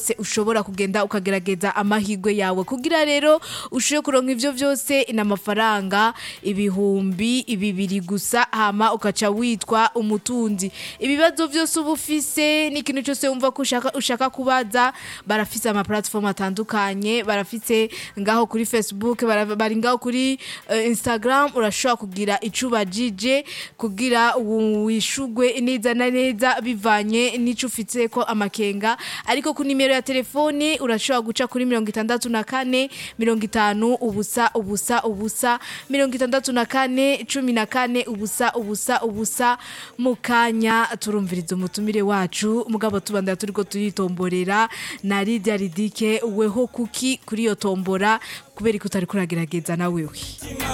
se ushobora kugenda ukagerageza amahirwe yawe kugira rero ushobore kuronka ivyo vyose n'amafaranga ibihumbi bibiri gusa hama ukaca witwa umutunzi ibibazo vyose uba ufise n'ikintu cyose wumva ko ushaka, ushaka kubaza barafise ama platform atandukanye barafise ngaho kuri Facebook bara- bari ngaho kuri uh, Instagram urashobora kugira icubajije kugira wishugwe neza na neza bivanye n'ico ufite ko amakenga ariko ku nimero ya telefone urashobora guca kuri mirongo itandatu na kane mirongo itanu ubusa ubusa ubusa mirongo itandatu na kane cumi na kane ubusa ubusa ubusa mu kanya turumviriza umutumire wacu mugabo tubandara turiko turitomborera na Lydia Ridike weho kuki kuri iyo tombora kubera ko utari kuragerageza na wewe